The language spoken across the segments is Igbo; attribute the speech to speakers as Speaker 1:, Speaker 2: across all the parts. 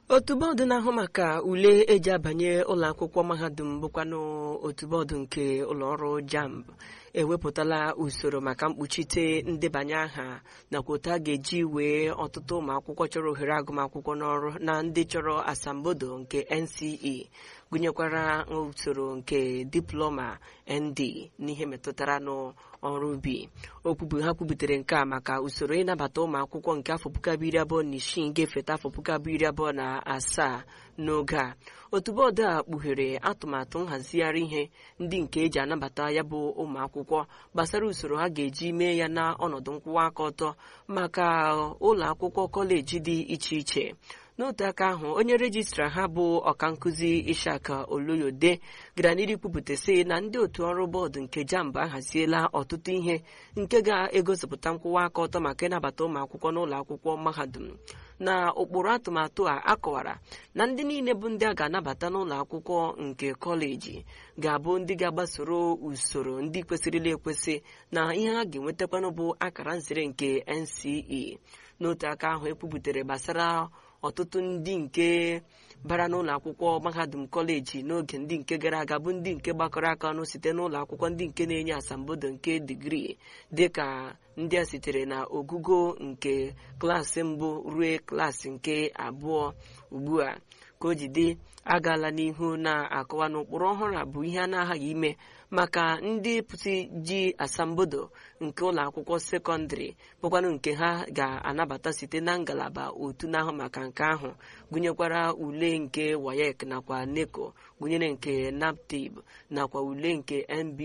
Speaker 1: otu bọọdụ na-ahụ maka ule eji abanye ụlọ akwụkwọ mahadum bụkwanụ otu bọọdụ nke ụlọọrụ jamb ewepụtala usoro maka mkpuchite ndebanye aha nakwa otu a ga-eji wee ọtụtụ ụmụ akwụkwọ chọrọ ohere agụmakwụkwọ n'ọrụ na ndị chọrọ asambodo nke NCE gụnyekwara usoro nke diploma ND n'ihe metụtara n'ọrụ ubi okwubu ha kwubutere nke a maka usoro ịnabata ụmụ akwụkwọ nke afọ puku abụọ iri abụọ na isii ga-efeta afọ puku abụọ iri abụọ na asaa n'oge a otu bọọdụ a kpughere atụmatụ nhazigharị ihe ndị nke eji anabata ya bụ ụmụ akwụkwọ gbasara usoro ha ga-eji mee ya na ọnọdụ nkwụwa aka ọtọ maka ụlọ akwụkwọ kọleji dị iche iche n'otu aka ahụ onye rejistra ha bụ ọkankụzi ishaka oloyode gara n'iru kwupụta sị na ndị otu ọrụ bọọdụ nke jamb ahaziela ọtụtụ ihe nke ga-egosipụta nkwụwa aka ọtọ maka ịnabata ụmụ akwụkwọ n'ụlọ akwụkwọ mahadum na ụkpụrụ atụmatụ a akọwara na ndị niile bụ ndị a ga-anabata n'ụlọ akwụkwọ nke kọleji ga-abụ ndị ga-agbasoro usoro ndị kwesịrịla ekwesị na ihe ha ga-enwetakwanụ bụ akara nzere nke NCE n'otu aka ahụ ekwubutere gbasara ọtụtụ ndị nke bara n'ụlọ akwụkwọ mahadum kọleji n'oge ndị nke gara aga bụ ndị nke gbakọrọ aka ọnụ site n'ụlọ akwụkwọ ndị nke na-enye asambodo nke digrii dịka ndị a sitere na ogugo nke klaasị mbụ ruo klaasị nke abụọ ugbu a ka o jide agaala n'ihu na-akọwa n'ụkpụrụ ọhụrụ a bụ ihe a na-aghaghị ime maka ndị pụsị ji asambodo nke ụlọ akwụkwọ sekọndịrị bụkwanụ nke ha ga-anabata site na ngalaba otu na-ahụ maka nke ahụ gụnyekwara ule nke wayek nakwa neco gụnyere nke naptib nakwa ule nke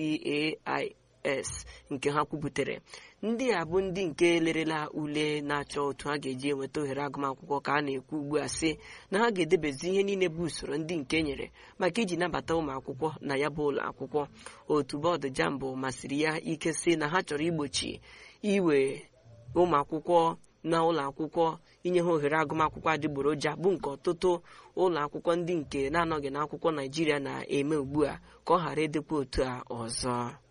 Speaker 1: NBAIS nke ha kwubutere ndị a bụ ndị nke lerela ule na-achọ otu ha ga-eji enweta ohere agụmakwụkwọ ka a na-ekwu ugbu a sị na ha ga-edebezi ihe niile bụ usoro ndị nke nyere maka iji nabata ụmụ akwụkwọ na ya bụ ụlọ akwụkwọ otu bọọdụ jambụ masịrị ya ike sị na ha chọrọ igbochi iwe ụmụ akwụkwọ na ụlọ akwụkwọ inye ha ohere agụmakwụkwọ adịgboroja bụ nke ọtụtụ ụlọ akwụkwọ ndị nke na-anọghị n'akwụkwọ naijiria na-eme ugbu a ka ọ ghara ịdịkwa otu a ọzọ